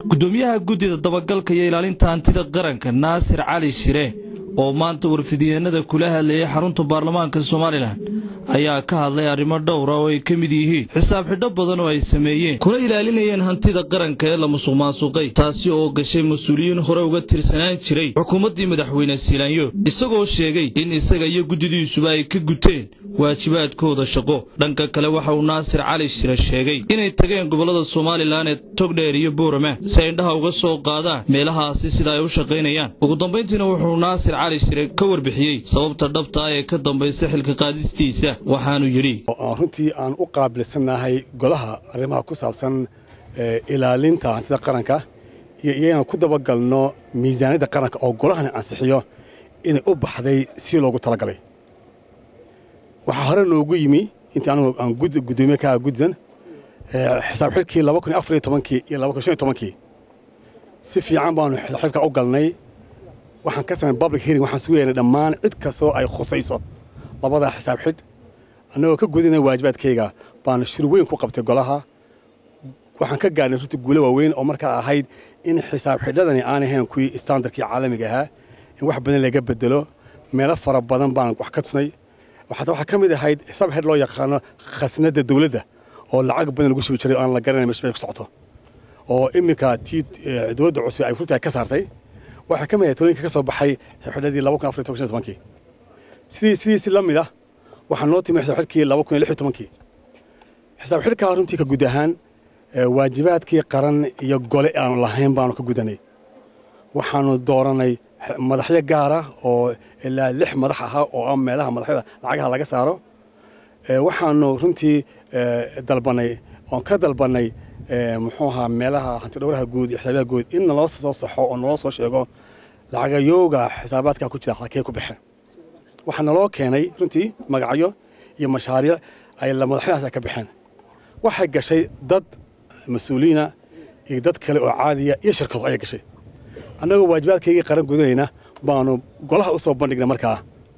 gudoomiyaha guddida dabagalka iyo ilaalinta hantida qaranka naasir cali shire oo maanta warfidiyeenada kula hadlayay xarunta baarlamaanka somalilan ayaa ka hadlay arrimo dhowra oo ay ka mid yihiin xisaab xidho badan oo ay sameeyeen kuna ilaalinayeen hantida qaranka ee la musuq maasuqay taasi oo gashay mas-uuliyiin hore uga tirsanaan jiray xukuumaddii madaxweyne siilaanyo isagoo sheegay in isaga iyo guddidiisuba ay ka guteen waajibaadkooda shaqo dhanka kale waxa uu naasir cali shire sheegay inay tageen gobollada somalilan ee togdheer iyo boorama si ay indhaha uga soo qaadaan meelahaasi sida ay u shaqaynayaan ugu dambayntiina wuxuu naasir cali shire ka warbixiyey sababta dhabta ah ee ka dambaysa xilka qaadistiisa waxaanu yidhi runtii aan u qaabilsannahay golaha arrimaha ku saabsan ilaalinta hantida qaranka iyo iyana ku dabagalno miisaaniyadda qaranka oo golahani ansixiyo inay u baxday si loogu talagalay waxaa hore noogu yimi intii anigu aan gudoomiye ka guddan xisaab xidhkii laba kun iyo afar iyo tobankii iyo laba kun shan iyo tobankii si fiican baanu xisaab xidhka u galnay waxaan ka samayn public hearing waxaan sugu yeelnay dhammaan cid kastoo ay khusayso labada xisaab xidh annagoo ka gudinay waajibaadkayga baanu shir weyn ku qabtay golaha waxaan ka gaadhnay runtii guulo waaweyn oo markaa ahayd in xisaab xidhadani aan ahayn kuwii standardkii caalamiga ahaa in wax badan laga bedelo meelo fara badan baan wax ka tusnay xataa waxaa ka mid ahayd xisaab xidh loo yaqaano khasnadda dawladda oo lacag badan lagu shubi jiray oo aan la garanayn meesha ku socoto oo iminka tii dowladda cusub ay runtii ka saartay waxaa ka mid ahayd talooyinka ka soo baxay xidhadii laba kun afar iyo toban tobankii sidii sidiisi la mid ah waxaa noo timi xisaab xidhkii laba kun iyo lix iyo tobankii xisaab xidhkaa runtii ka guud ahaan waajibaadkii qaran iyo gole aanu lahayn baanu ka gudanay waxaanu dooranay madaxyo gaara oo ilaa lix madax ahaa oo ah meelaha madaxyada lacagaha laga saaro waxaanu runtii dalbanay oon ka dalbanay muxuu ahaa meelaha hantidhowraha guud iyo xisaabiyaha guud in naloo soo saxo oo naloo soo sheego lacagayooga xisaabaadka ku jira halkee ku baxeen waxaa naloo keenay runtii magacyo iyo mashaariic ay madaxyadaas ka baxeen waxay gashay dad mas-uuliyiina iyo dad kale oo caadiya iyo shirkado ayay gashay annagoo waajibaadkaygii qaran gudanayna baanu golaha u soo bandhignay markaa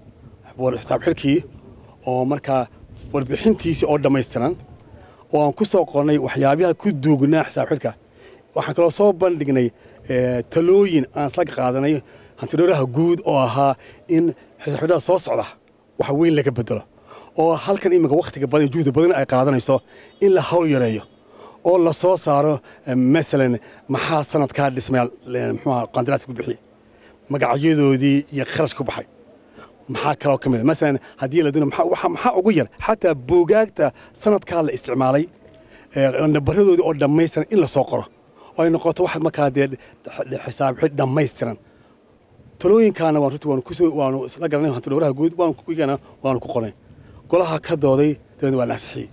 xisaab xidhkii oo markaa warbixintiisii oo dhammaystiran oo aan ku soo qornay waxyaabaha ku duugnaa xisaab xidhka waxaan kaloo soo bandhignay talooyin aan isla qaadanay hantidhowraha guud oo ahaa in xisaab xidhada soo socda wax weyn laga bedelo oo halkan iminka wakhtiga badan juhdi badan ay qaadanayso in la hawl yareeyo oo la soo saaro masalan maxaa sanadkaa dhismay muxuuha qandaraadka ku bixiyey magacyadoodii iyo kharash ku baxay maxaa kaloo ka mid a masalan haddii la doono maxaa ugu yar xataa buugaagta sanadkaa la isticmaalay nabaradoodii oo dhammaystiran in la soo qoro oo ay noqoto wax markaa dee xisaab xidh dhammaystiran talooyinkaana waan runtii waanu kusoo waanu isla garanay hanti dhowraha guud waanu kugana waanu ku qornay golaha ka dooday dabeedna waa naasixiyey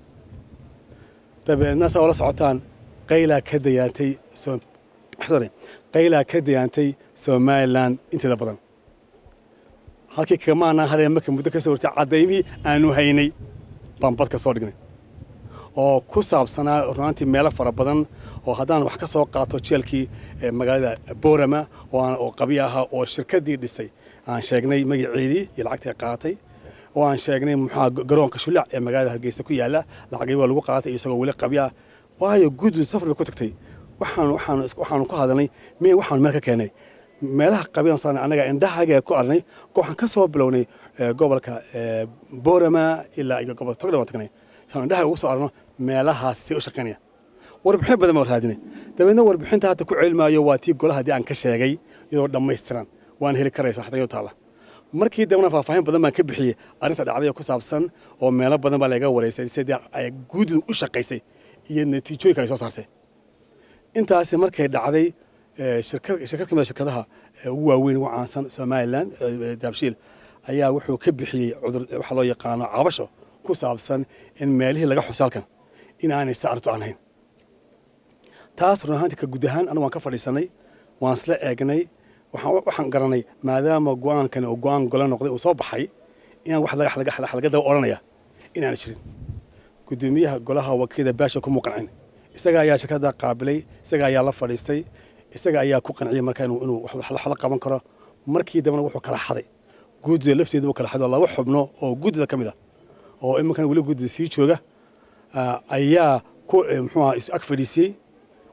dabeedna saa ula socotaan qaylaa ka dayaantay sorry qaylaa ka dayaantay somalilan inteeda badan halkii kamaanaan hadheen marka muddo ka soo wartay caddaymihii aanu haynay baan badka soo dhignay oo ku saabsanaa runaantii meelo fara badan oo haddaan wax ka soo qaato jeelkii magaalada boorama oo qabi ahaa oo shirkaddii dhisay aan sheegnay magaceedii iyo lacagtii qaatay oo aan sheegnay muxua garoonka shulac ee magaalada hargeysa ku yaala lacagii waa lagu qaatay isagoo weli qabi ah waayo guddu safar bay ku tagtay waxaan waxaan waxaanu ku hadalnay miya waxaanu meel ka keenay meelaha qabiyan saan annaga indhahaga ku arnay waxaan ka soo bilownay gobolka boorama ilaa iyo gobolka togdhan waan tagnay saan indhaha ugu soo arno meelahaas si u shaqaynaya warbixin badan baan raadinay dabeedna warbixinta hadda ku celmaayo waa tii golaha haddii aan ka sheegay iyadoo dhammaystiran waan heli karaysa xatayoo taala markii dambena faahfaahin badan baan ka bixiyey arrinta dhacdaya ku saabsan oo meelo badan baa laga wareysay sidii ay guudidu u shaqaysay iyo natiijooyinka ay soo saartay intaasi markay dhacday shirkad ka mid shirkadaha ugu waaweyn ugu caansan somalilan daabshiil ayaa wuxuu ka bixiyey cudur waxa loo yaqaano cabasho ku saabsan in meelihii laga xuso halkan in aanay saarto aan hayn taas run ahaantii ka guud ahaan anigu waan ka fadhiisanay waan isla eegnay waxaan garanay maadaama go-aankani uu go-aan golo noqday uu soo baxay inaan wax laga daba odhanaya inaana jirin gudoomiyaha golaha wakiilada baasha kuma qancin isaga ayaa shirkadda qaabilay isaga ayaa la fadhiistay isaga ayaa ku qanciyey marka inuu wax la qaban karo markii dambena wuxuu kala xaday guddida lafteedaba kala xaday oo laba xubno oo guddida ka mid ah oo iminkan weli guddida sii jooga ayaa ku muxuu ag fadhiisiyey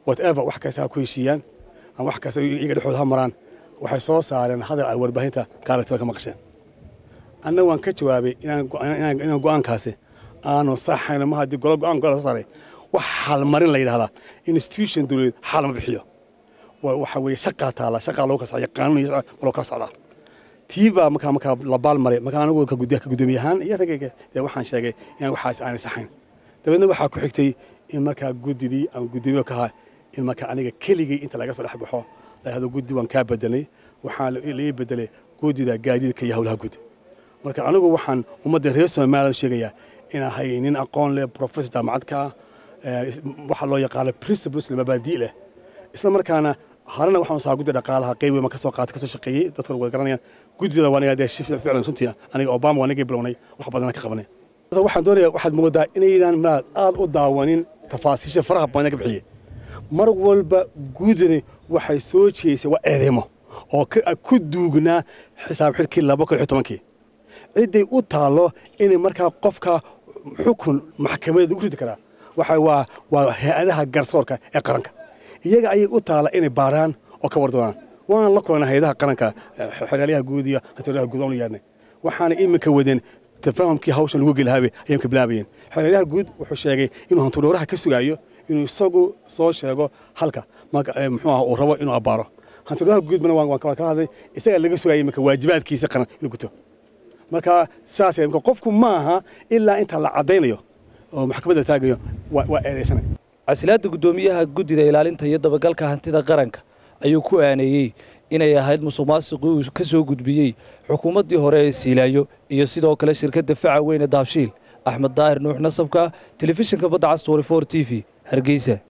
whatever wax kasta ha ku heshiiyaan ama wax kasta iyaga dhexooda ha maraan waxay soo saareen hadal ay warbaahinta gaalatada ka maqasheen anna waan ka jawaabay inaan go-aankaasi aanu saxayno ma haddii golo go-aan gola soo saaray wax xalmarin la yidhahdaa institution dowladeed xal ma bixiyo waxa weeye shaqaa taala shaqaa loogu kala socda qaanuun iyo loo kala socdaa tii baa markaa markaa la baalmaray markaa anigu ka gudoomiye ahaan iyo ragayga dee waxaan sheegay inaan waxaas aanay saxayn dabeedna waxaa ku xigtay in markaa guddidii aan guddoomiye ka ahaa in markaa aniga keligay inta laga soo dhex baxo la yidhahdo guddi waan kaa bedelay waxaa laii bedelay guddida gaadiidka iyo howlaha guddi marka anigu waxaan ummadda reer somaliland sheegayaa in ahay nin aqoon leh professor jaamacadka ah waxaa loo yaqaano principles mabaadii leh isla markaana harena waxaan saa guddi dhaqaalaha qayb weyn ma kasoo qaatay kasoo shaqeeyey dadka wada garanayaan guddida waa aniga dee shi ficlan runtii aniga obama waa nagii bilownay wax badan ka qabanay waxaan doonayaa waxaad moodaa inaydan maad aad u daawanin tafaasiisha faraha badan ka bixiyey mar walba guddini waxay soo jeeysay waa eedeymo oo ku duugnaa xisaab xidhkii laba kun iyo tobankii cidday u taallo inay markaa qofka xukun maxkamadeed ugu ridi karaa waxa waa waa hay-adaha garsoorka ee qaranka iyaga ayay u taalla inay baaraan oo ka war doonaan waan la kulana hay-adaha qaranka xeraalyaha guud iyo hantilaha guud aan u yeedhnay waxaana iminka wadeen tafahamkii hawshan lagu gelihaabe ayaan ka bilaabayeen xeraalyaha guud wuxuu sheegay inuu hantidhowraha ka sugaayo inuu isagu soo sheego halka muxuu ah uu rabo inuu abbaaro hantidhowraha guudbana waan ka hadlay isagaa laga sugaya iminka waajibaadkiisa qaran inuu guto marka saas qofku maaha ilaa inta la caddaynayo oo maxkamadda taagayo waa eedaysanay casilaadda guddoomiyaha guddida ilaalinta iyo dabagalka hantida qaranka ayuu ku aaneeyey inay ahayd musuq maasuqii uu ka soo gudbiyey xukuumaddii hore ee siilaayo iyo sidoo kale shirkadda faca weyne daabshiil axmed daahir nuux nasabka telefishinka badda cas t v hargeysa